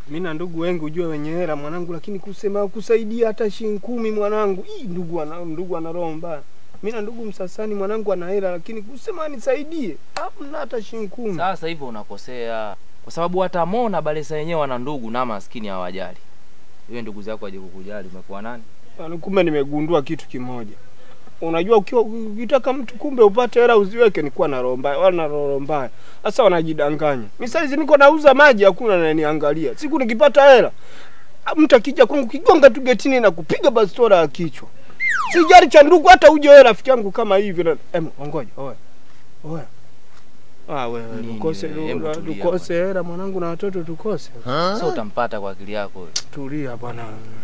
Mimi na ndugu wengi ujue wenye hela mwanangu, lakini kusema kusaidia hata shilingi kumi mwanangu, hii ndugu ana ndugu ana roho mbaya. Mimi na ndugu Msasani mwanangu ana hela, lakini kusema nisaidie hamna hata shilingi kumi. Sasa hivyo unakosea, kwa sababu hata Mo na Balesa wenyewe wana ndugu na maskini hawajali. Wewe ndugu zako waje kukujali, umekuwa nani? Yaani kumbe nimegundua kitu kimoja. Unajua ukiwa ukitaka mtu kumbe upate hela uziweke ni kuwa na roho mbaya, wala na roho mbaya. Sasa wanajidanganya. Mimi saizi niko nauza maji hakuna ananiangalia. Siku nikipata hela mtu akija kwangu kigonga tu getini na kupiga bastola ya kichwa. Sijali cha ndugu hata uje wewe rafiki yangu kama hivi na em ngoja oya. Oya. Ah wewe Nini tukose wewe? Hebu tulia tukose hela mwanangu na watoto tukose. Sasa utampata kwa akili yako wewe. Tulia bwana.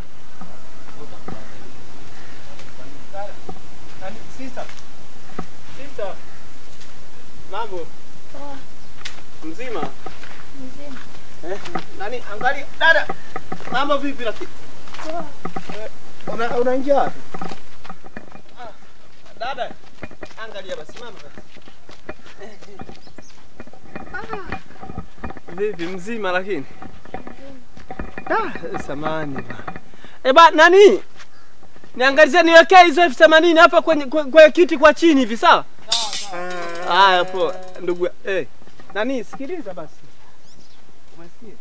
Mambo Poa. mzima? Mzima. Eh, nani angalia dada. Mambo vipi rafiki? Poa. Una unaingia wapi? Ah, dada. Angalia basi mama. Ah. Vipi mzima lakini? Ah, samani ba. Eh ba nani? Niangalizie niwekee hizo elfu themanini hapa kwenye kwe- kwenye kiti kwa chini hivi sawa? Haya poa ndugu. Eh. Nani sikiliza basi. Umesikia?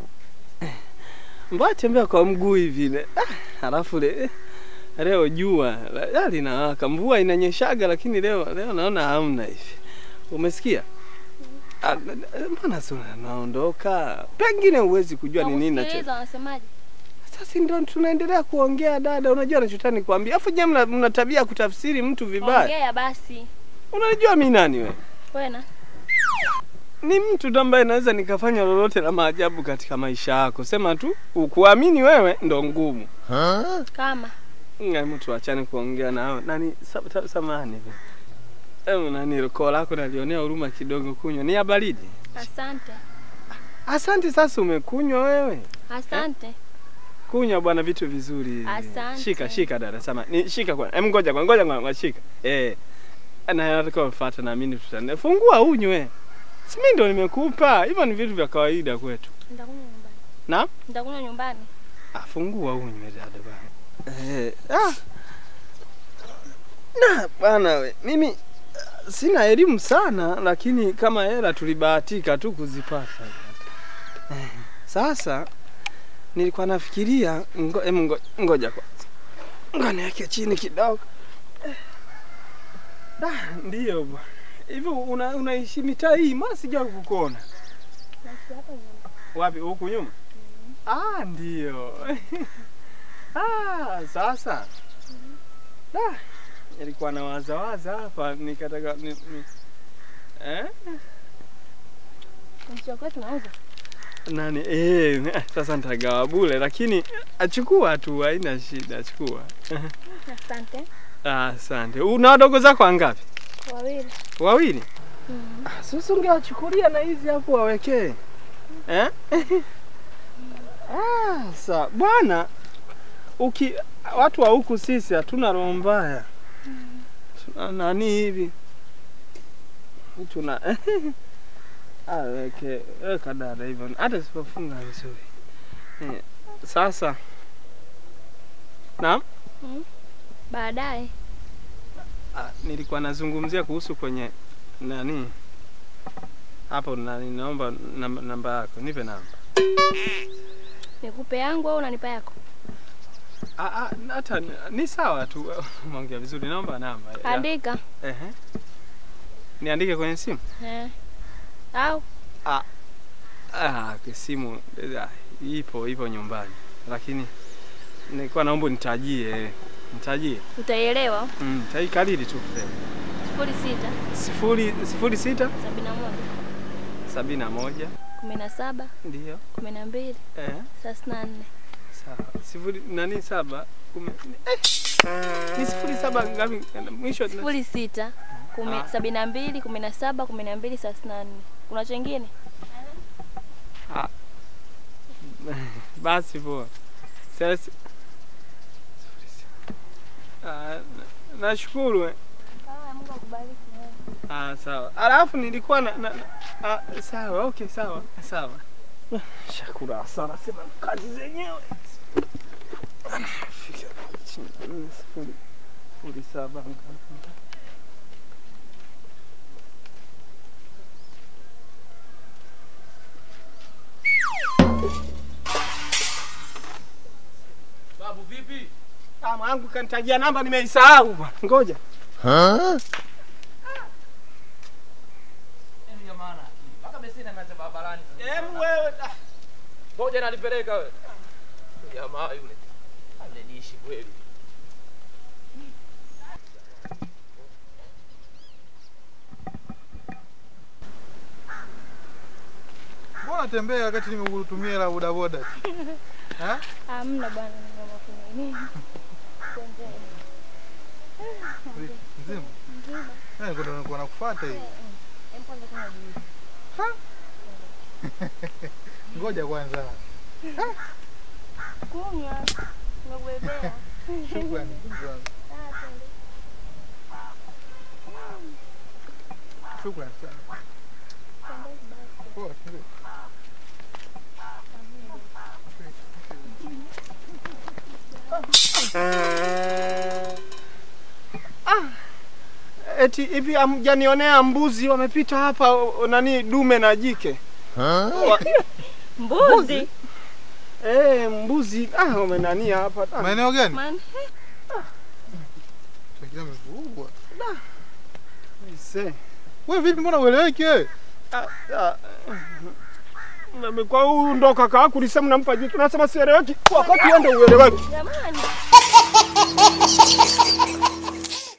Mbona tembea kwa mguu hivi ne? Ah, halafu le leo jua la- linawaka, mvua inanyeshaga, lakini leo leo naona hamna hivi. Umesikia? Ah, n- n- Mbona sura naondoka? Pengine huwezi kujua ni nini nacho. Nakusikiliza, wanasemaje? Sasa ndio tunaendelea kuongea dada, unajua nachotaka nikwambia. Afu je, mna, mna tabia ya kutafsiri mtu vibaya. Ongea basi. Unajua mimi nani wewe? Wena. Ni mtu tu ambaye naweza nikafanya lolote la maajabu katika maisha yako. Sema tu ukuamini wewe ndo ngumu. Kama. Nga mtu achane kuongea nao. Nani sa- ta- samahani. Em nani koo lako nalionea huruma kidogo kunywa. Ni ya baridi. Asante. Asante sasa umekunywa wewe. Asante. Kunywa bwana vitu vizuri hivi. Asante. Shika shika dada sama. Ni shika kwa. Em ngoja kwa ngoja ngoja shika. Eh. Na nataka ufuate na mimi tutane. Fungua unywe. Si mimi ndo nimekupa. Hivyo ni vitu vya kawaida kwetu. Nitakunywa nyumbani. Na? Nitakunywa nyumbani. Afungua unywe dada bana. Eh. Ah. Na bana we. Mimi ah, sina elimu sana lakini kama hela tulibahatika tu kuzipata. Eh, Sasa nilikuwa nafikiria ngo, em, ngo, ngoja kwanza. Ngoja niweke chini kidogo. Eh. Ah, ndiyo bwana. Hivyo una, unaishi mitaa hii, mbona sijawahi kukuona? Naishi hapa nyuma. Wapi huku nyuma? Ah, ndio. ah, sasa. Ah, nilikuwa na wazawaza hapa nikataka ni, ni, eh? Mchwa kwetu nauza. Nani eh, sasa nitagawa bure lakini achukua tu haina shida, chukua. Asante. Ah, asante. Una wadogo zako wangapi? Wawili. Wawili? Mm. Ah, Sasa ungewachukulia na hizi hapo wawekee. Eh? ah, sa bwana uki watu wa huku sisi hatuna roho mbaya. Tuna nani hivi? Tuna ah, weke weka dada hivyo hata sipofunga vizuri. Eh, sasa Naam? Baadaye. Ah, nilikuwa nazungumzia kuhusu kwenye nani hapo nani, naomba namba, namba yako, nipe namba. Nikupe yangu au unanipa yako? Ah, ah, hata ni- ni sawa tu, umeongea vizuri, naomba namba. ya- Andika. Ehe. Niandike kwenye simu? Eh. Au Ah, kwa simu ah, ipo ipo nyumbani, lakini nilikuwa naomba nitajie, nitajie. utaielewa. Mm, taikariri tu Sifuri sita sifuri sifuri sita sabini na moja sabini na moja kumi na saba ndio kumi na mbili eh. thelathini na nne Sawa. Sifuri nani saba kumi eh. Ni sifuri saba ngapi mwisho? sifuri sita kumi Ah. sabini na mbili kumi na saba kumi na mbili thelathini na nne kuna chengine Basi poa. Sasa sifuri sita. Ah, na- nashukuru. eh. Mungu akubariki. Ah, sawa. Alafu nilikuwa na, na, na ah, sawa, okay, sawa. Sawa. Shakura hasara sema kazi zenyewe. Fika chini nne sifuri sifuri saba ngapi? Babu vipi? Ah, mwanangu kanitajia namba nimeisahau bwana. Ngoja. Yaani jamaa ana akili. Mpaka beseni ameacha barabarani. Em wewe ah. Ngoja nalipeleka wewe. Jamaa yule. Aleniishi kweli. Mbona tembea wakati nimekutumia hela bodaboda? Ha? Hamna bwana, ngoma kuna nini? Tembea. Vi- Mzima? Mzima. Eh, niko ndo nilikuwa nakufuata hivi. Em, kwanza kuna juice. Ngoja kwanza. Kunywa. Nimekubebea. Shukrani. shukrani. Ah, twende. Shukrani sana. Twende basi. Poa, twende. Eti hivi hamjanionea mbuzi wamepita hapa o- nani dume na jike? Wa- Mbuzi. Eh, mbuzi ah wamenania hapa. Ah, Maeneo gani? Man, Shakira amevurugwa. aisee. Wewe vipi mbona ueleweki wewe? Ah, ah, Mimi kwa huyu ndo kaka yako ulisema nampa jike. Unasema sieleweki. Wakati wewe ndo ueleweki. jamani.